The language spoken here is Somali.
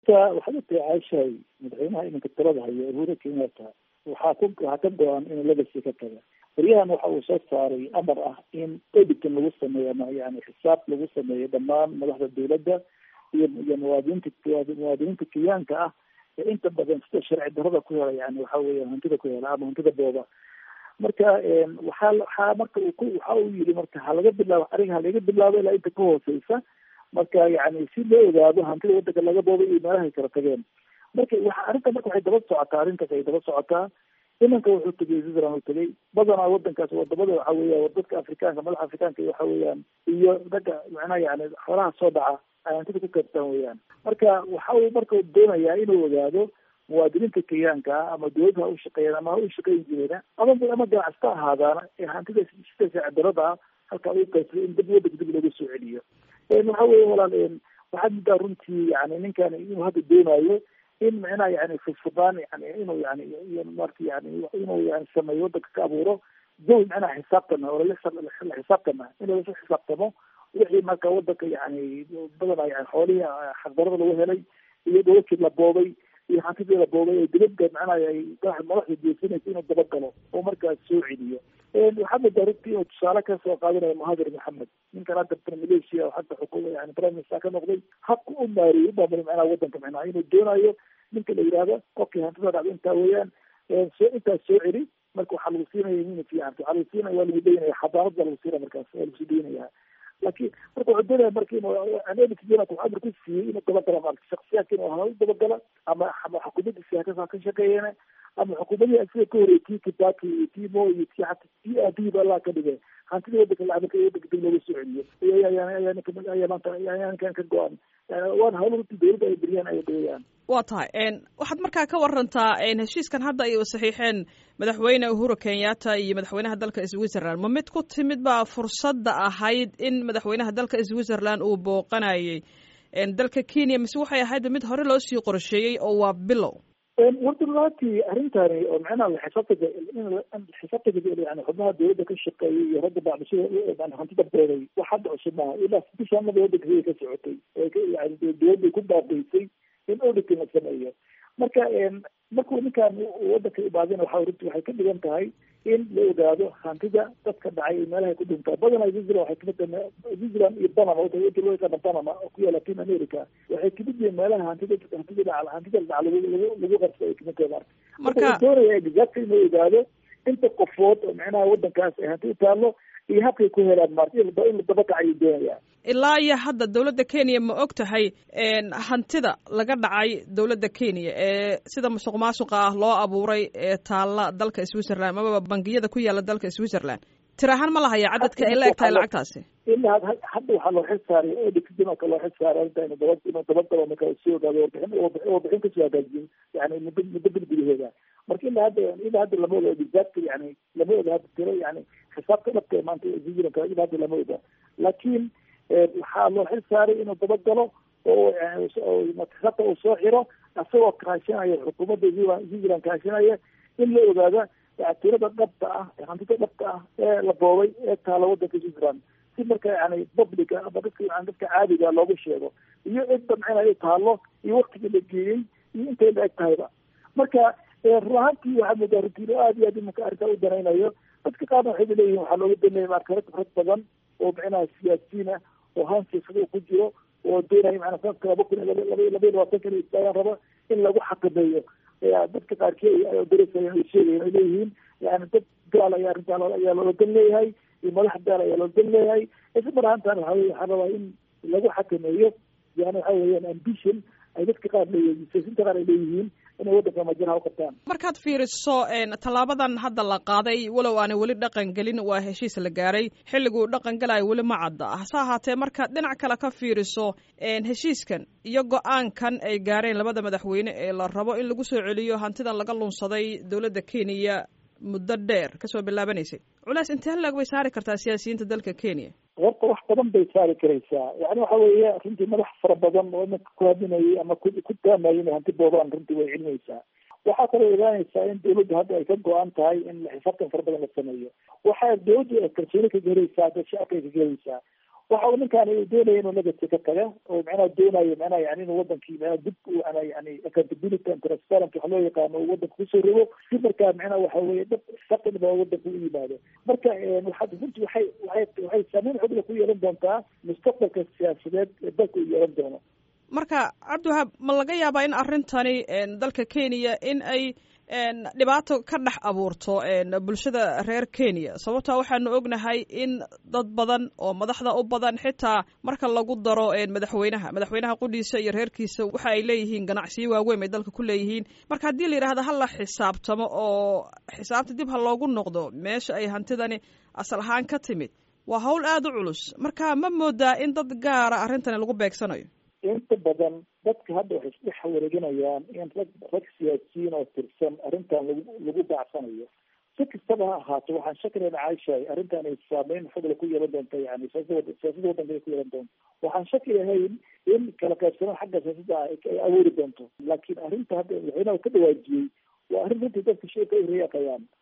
waxaad ogtahay caashahay madaxweynaha iminka talada hayo uhuru kenyatta waxaa ku waxaa ka go-an inuu legacy ka taga baryahan waxa uu soo saaray amar ah in editan lagu sameeyo ama yani xisaab lagu sameeyo dhammaan madaxda dawladda iyo iyo muwaadiniinta muwaadiniinta kenyaanka ah ee inta badan sida sharci darada ku hela yani waxa weya hantida ku hela ama hantida booba marka waxaa waxaa marka uu ku waxa uu yiri marka halaga bilaabo ariga halaga bilaabo ilaa inta ka hooseysa marka yani si loo ogaado hantida wadanka laga boobay iyo meelahay kala tageen marka waxa arrinta marka waxay daba socotaa arrintaas ay daba socotaa imanka wuxuu tegay switzerland uu tegay badanaa wadankaas wadamada waxa weya dadka afrikaanka madaxa afrikaanka waxa weeyaan iyo ragga macnaha yani xoolaha soo dhaca ay hantida ku kaabtaan weeyaan marka waxa uu marka doonayaa inuu ogaado muwaadiniinta kenyaanka ah ama dawladda ha u shaqeeyaan ama ha u shaqeyn jireena ama ama ganacsta ahaadaana ee hantida sida saacidarada ah halkaa uu qaybsaday in dib wadanka dib looga soo celiyo waxa weya walaal waxaad muddaa runtii yani ninkan inuu hadda doonayo in micnaha yani furfurdaan yani inuu yani marka yani inuu yani sameeyo wadanka ka abuuro jawi micnaha xisaabtana oo la xisaabtana inuu lasu xisaabtamo wixii marka wadanka yani badanaa yani xoolihii xaqdarada lagu helay iyo dowladkii la boobay iyo hantidii la boobay ee dibadda macnaha ay madaxda jeesanaysa inuu dabagalo oo markaas soo celiyo waxaa moodaa runtii inuu tusaale kasoo qaadanayo muhadir maxamed ninkan hadda malaysia oo hadda xukuma yani prime minister ka noqday habka u maariyey u maamulay macnaha wadanka macnaha inuu doonayo ninka la yihahdo qofkii hantida dhacda intaa weeyaan soo intaas soo celi marka waxaa lagu siinaya nin fiican waxaa lagu siinaya waa lagu daynaya xadaarad baa lagu siinaya markaas waa lagu sii daynaya laakiin marka wuxuu doonaya marka inuu anelkijena wuxuu amar ku siiyey inuu dabagala marka shaksiyaadka inuu hala dabagala ama ama xukuumaddiisi haka ka shaqeeyeen ama xukuumadii sida ka horreeyay tii kibaki iyo tii mo iyo tii hata tii aabihii ba allah ka dhigay hantidii wadanka lacagka wadanka dib looga soo celiyo ayaa ninka ayaa maanta ayaa ninkan ka go-an waana hawlo runtii dawladda ay beriyaan ay dayayaan waa tahay waxaad markaa ka warantaa heshiiskan hadda ay saxiixeen madaxweyne uhuru kenyatta iyo madaxweynaha dalka switzerland ma mid ku timid baa fursadda ahayd in madaxweynaha dalka switzerland uu booqanayay dalka kenya mise waxay ahayd mid hore loo sii qorsheeyey oo waa bilow warda runtii arrintani oo macnaha xisaabtaga xisaabtaga yani xubnaha dawladda ka shaqeeyay iyo ragga bacdishada hantida beeray wax hadda cusub maaha ilaa bishaanada wadanka siday ka socotay yani dawladday ku baabaysay in auditing la sameeyo marka markuu ninkan wadanka imaadina waxa runtii waxay ka dhigan tahay in la ogaado hantida dadka dhacay iyo meelahay ku dhintaa badanaa switzerland waxay kamid tahay switzerland iyo panama wadda loo yaqaana panama oo ku yaala latin america waxay kamid yihiin meelaha hantida hantida dhaca hantida dhaca lagu lagu lagu qabsa ay kamid tahay marka marka doonaya exact inuu ogaado inta qofood oo macnaha wadankaas ay hanti u taallo iyo habkay ku helaan marka in la dabakac ayuu doonaya ilaa iyo hadda dawladda kenya ma og tahay hantida laga dhacay dawladda kenya ee sida musuq maasuqa ah loo abuuray ee taalla dalka switzerland amaba bangiyada ku yaala dalka switzerland tir ahaan ma lahaya cadadka ay la eg tahay lacagtaasi ilaa hadda waxaa loo xil saaray edikdinaka loo xil saaray arrinta inu daba inuu dabagalo marka soo ogaado warbixin warbixin kasoo hagaajiyin yani muddo muddo bil gudaheeda marka ilaa hadda ilaa hadda lama oga exact yani lama oga hadda tiro yani xisaabta dhabka ee maanta switzerland ilaa hadda lama oga laakiin waxaa loo xil saaray inuu dabagalo oo xisaabta uu soo xiro isagoo kaashanaya xukuumadda switzerland kaashanaya in la ogaada tirada dhabta ah hantida dhabta ah ee la boobay ee taala wadanka switzerland si marka yani publica ama dadka yani dadka caadiga loogu sheego iyo cidda macnaha taalo iyo waktiga la geeyey iyo intay la eg tahayba marka run ahaantii waxaa moodaa runtii aad iyo aad imanka arrintaa u danaynayo dadka qaarna waxay leeyihin waxaa looga danaya marka rag rag badan oo macnaha siyaasiyiin ah oo haan siyaasada ku jiro oo doonaya macnaa sanadka laba kun laba laba iyo labaatanka in istaagaan raba in lagu xakameeyo dadka qaarkii ay darasayeen ay sheegayen ay leeyihiin yani dad gaal ayaa arrintaa ayaa loola dan leeyahay iyo madax gaal ayaa loola dan leeyahay isla mar ahaantan waxa weye waxaa rabaa in lagu xakameeyo yani waxa weeyaan ambition ay dadka qaar leeyihiin siyaasiinta qaar ay leeyihiin inay waddanka majaraha u qabtaan markaad fiiriso tallaabadan hadda la qaaday walow aanay weli dhaqan gelin waa heshiis la gaaray xilliguu dhaqan galayo weli ma cadda hase ahaatee markaad dhinac kale ka fiiriso heshiiskan iyo go-aankan ay gaareen labada madaxweyne ee la rabo in lagu soo celiyo hantidan laga lunsaday dowladda kenya muddo dheer kasoo bilaabanaysay culays intee lag bay saari kartaa siyaasiyiinta dalka kenya horta wax badan bay saari karaysaa yani waxa weeye runtii madax fara badan oo imanka ku hadinayay ama ku ku taamayay inay hanti boobaan runtii way celinaysaa waxaa kaloo ogaanaysaa in dawladdu hadda ay ka go-an tahay in xisaabtan fara badan la sameeyo waxaa dawladdu ay kalsooni ka gelaysaa dad shacabka ay ka gelaysaa waxa uu ninkaan doonaya inuu legacy ka taga oo macnaha doonayo macnaha yani inuu wadankii macnaha dib u ana yani accountability and transparency waxa loo yaqaano uu wadanka kusoo rogo si markaa macnaha waxa weeye dad saqinba wadanka u yimaado marka waxaad runtii waxay waxay waxay saameyn xogla ku yeelan doontaa mustaqbalka siyaasadeed ee dalka uu yeelan doono marka cabdiwahaab ma laga yaabaa in arrintani dalka kenya in ay dhibaato ka dhex abuurto bulshada reer kenya sababtaa waxaanu ognahay in dad badan oo madaxda u badan xitaa marka lagu daro madaxweynaha madaxweynaha qudhiisa iyo reerkiisa waxa ay leeyihiin ganacsiyo waaweyn bay dalka ku leeyihiin marka haddii la yidhahda ha la xisaabtamo oo xisaabta dib ha loogu noqdo meesha ay hantidani asal ahaan ka timid waa hawl aada u culus marka ma moodaa in dad gaara arrintani lagu beegsanayo inta badan dadka hadda waxay isdhex wareeganayaan in rag rag siyaasiyiin oo tirsan arrintan lagu lagu baacsanayo si kastaba ha ahaato waxaan shakilayna caishahay arrintan ay saameyn xogla ku yeelan doonta yani siyaasada siyaasada wadanka ay ku yeelan doonto waxaan shaki lahayn in kala qaybsanaan xagga siyaasadda ay awoori doonto laakiin arrinta hadda madaxweynaha ka dhawaajiyey waa arrin runtii dadka shirka ay reeqayaan